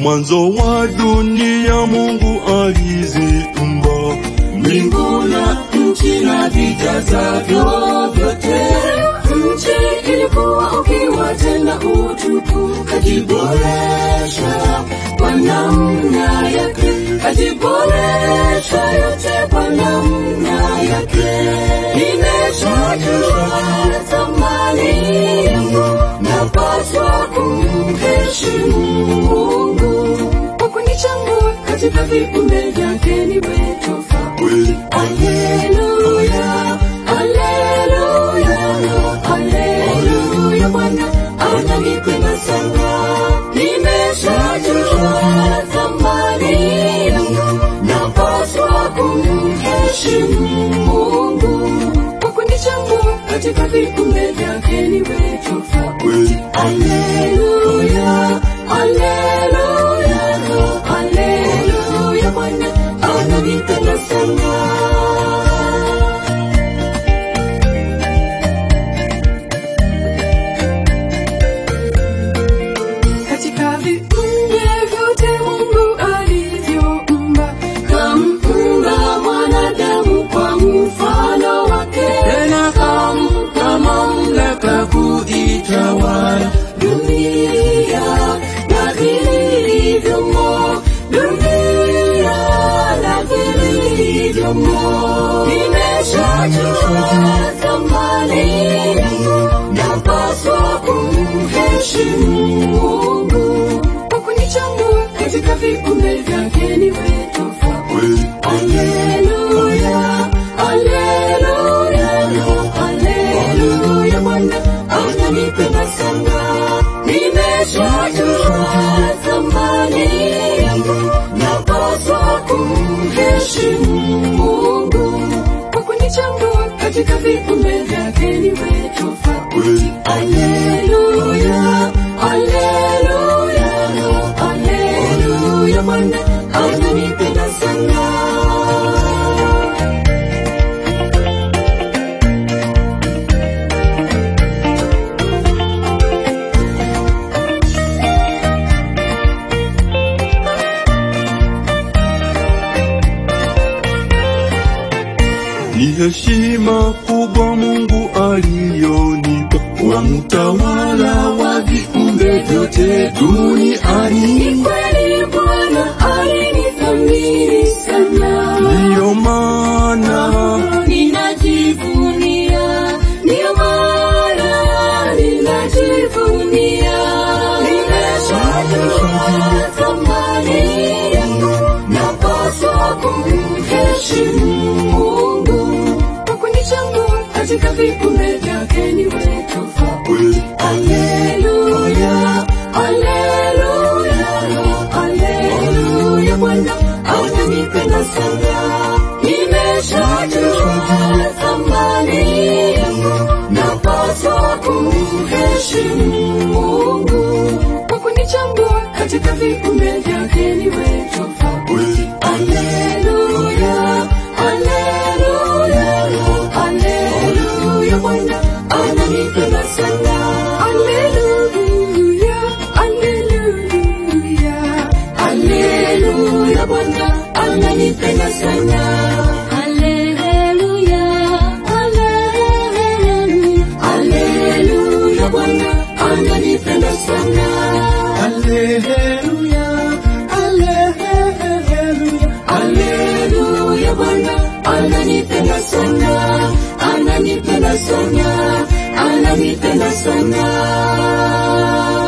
mwanzo wa dunia Mungu aliziumba mbingu na nchi na vijazavyo vyote. Nchi ilikuwa ukiwa tena utupu, kajiboresha kwa namna yake, kajiboresha yote kwa namna yake. Nimeshajua thamani yangu, napaswa kumheshimu Mungu kwa kunichagua katika viumbe vyake niwe tofauti. kweli. Haleluya, haleluya, haleluya, Bwana ananipenda sana. Nimeshajua thamani yangu, napaswa kumheshimu Mungu kwa kunichagua katika viumbe vyake niwe tofauti. kweli. Haleluya, haleluya, haleluya, Bwana ananipenda sana. Katika viumbe vyote Mungu alivyoumba, kamuumba mwanadamu kwa mfano wake, tena kampa mamlaka kuitawala dunia na vilivyomo, dunia na vilivyomo. Nimeshajua thamani yangu, napaswa kumheshimu Mungu kwa kunichagua katika viumbe vyake niwe tofauti. kweli. Haleluya, haleluya, haleluya, Bwana ananipenda sana. Nimeshajua thamani yangu, napaswa kumheshimu Mungu kwa kunichagua katika viumbe vyake niwe tofauti. kweli. Haleluya, haleluya, haleluya, Bwana ananipenda sana. Ni heshima kubwa Mungu aliyonipa wa mtawala wa viumbe vyote duniani. Ni kweli Bwana alinithamini sana, Ndiyo maana ninajivunia, ndiyo maana ninajivunia. Nimeshajua thamani yangu, napaswa kumheshimu Mungu kwa kunichagua katika viumbe vyake niwe tofauti. kweli. Haleluya, haleluya, haleluya, Bwana ananipenda sana. Nimeshajua thamani yangu, napaswa kumheshimu Mungu kwa kunichagua katika viumbe vyake niwe tofauti. kweli. Haleluya, haleluya, haleluya, Bwana ananipenda sana. Haleluya, haleluya, haleluya, Bwana ananipenda sana. Haleluya, haleluya, haleluya, Bwana ananipenda sana. Haleluya, haleluya. Haleluya, Bwana ananipenda sana, ananipenda sana, ananipenda sana.